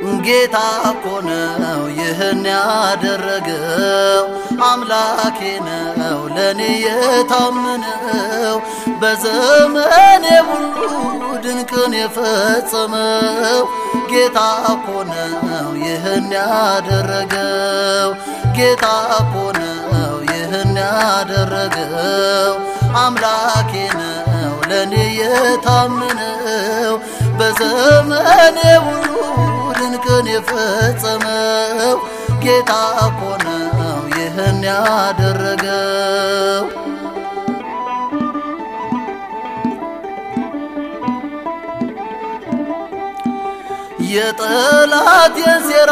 ጌታ እኮ ነው ይህን ያደረገው አምላኬ ነው ለእኔ የታመነው በዘመኔ ሁሉ ድንቅን የፈጸመው ጌታ እኮ ነው ይህን ያደረገው ጌታ እኮ ነው ይህን ያደረገው አምላኬ ነው ለእኔ የታመነው በዘመኔ ሁሉ ድንቅን የፈጸመው ጌታ እኮ ነው ይህን ያደረገው። የጠላት የሴራ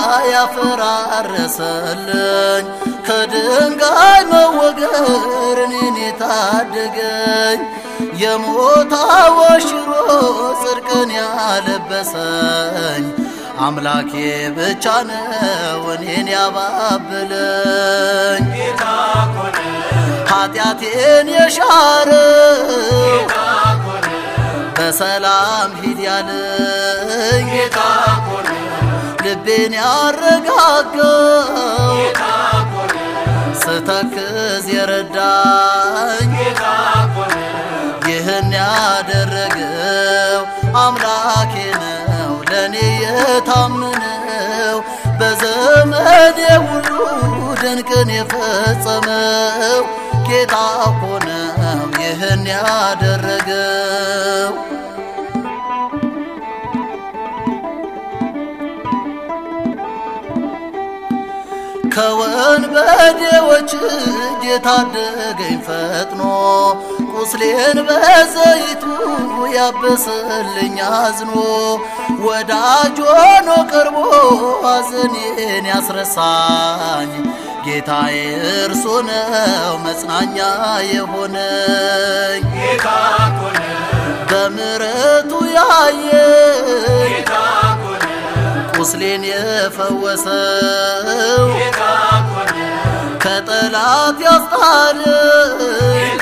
ያፈራረሰልኝ ከድንጋይ መወገር እኔን የታደገኝ የሞት ወሽሮ ጽድቅን ያለበሰኝ አምላኬ ብቻ ነው እኔን ያባብለኝ ኃጢአቴን የሻረው በሰላም ሂድ ያለኝ ልቤን ያረጋጋው ስተክዝ የረዳኝ ይህን ያደረገው አምላኬ ነው ለእኔ የታመነው በዘመኔ ሁሉ ድንቅን የፈጸመው ጌታ እኮ ነው ይህን ያደረገው። ከወንበዴዎች እጅ የታደገኝ ፈጥኖ ቁስሌን በዘይቱ ያበሰልኝ አዝኖ ወዳጅ ሆኖ ቀርቦ ሐዘኔን ያስረሳኝ ጌታዬ እርሱ ነው መጽናኛ የሆነኝ በምሕረቱ ያየኝ ቁስሌን የፈወሰው ከጠላት ያስጣለኝ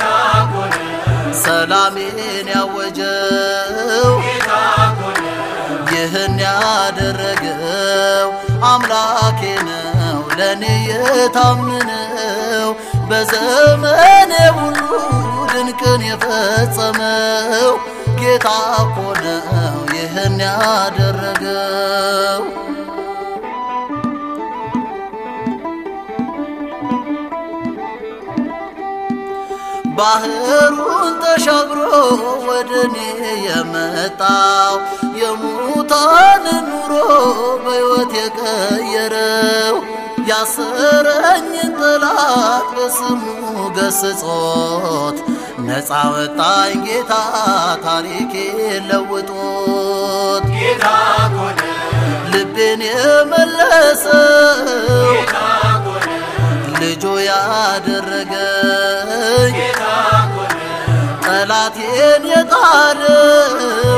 ሰላሜን ያወጀው ይህን ያደረገው አምላኬ ነው ለእኔ የታመነው በዘመኔ ሁሉ ድንቅን የፈጸመው ጌታ እኮ ነው ይህን ያደረገው። ባህሩን ተሻግሮ ወደ እኔ የመጣው የሙታን ኑሮ በሕይወት የቀየረው ያሰረኝን ጠላት በስሙ ገስጾት ነፃ ወጣኝ ጌታ ታሪኬ ለውጦት ልቤን የመለሰው ልጆ ያደረገኝ ጠላቴን የጣለው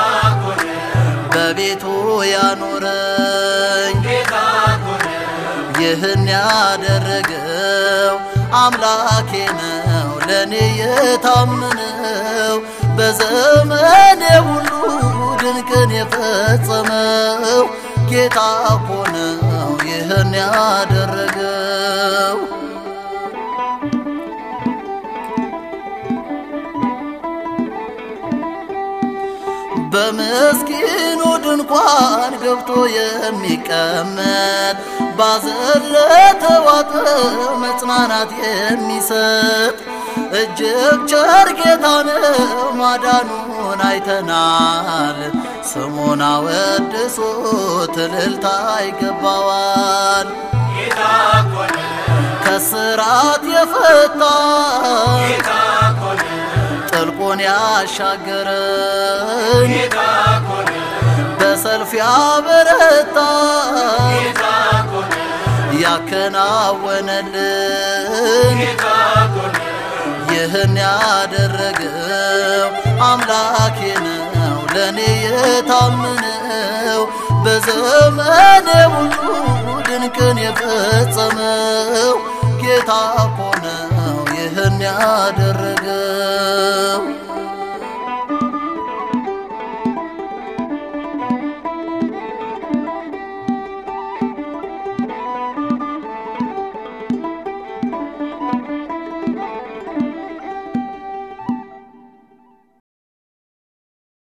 በቤቱ ያኖረኝ ይህን ያደረገው አምላኬ ነው ለእኔ የታመነው በዘመኔ ሁሉ ድንቅን የፈጸመው ጌታ እኮ ነው ይህን ያደረገው። በምስኪኑ ድንኳን ገብቶ የሚቀመጥ ባዘን ለተዋጠ መጽናናት የሚሰጥ እጅግ ቸር ጌታ ነው ማዳኑን አይተናል። ስሙን አወድሶ እልልታ ይገባዋል። ከስራት የፈታኝ ጥልቁን ያሻገረኝ በሰልፍ ያበረታኝ ያከናወነልን ይህን ያደረገው አምላኬ ነው ለእኔ የታመነው በዘመኔ ሁሉ ድንቅን የፈጸመው ጌታ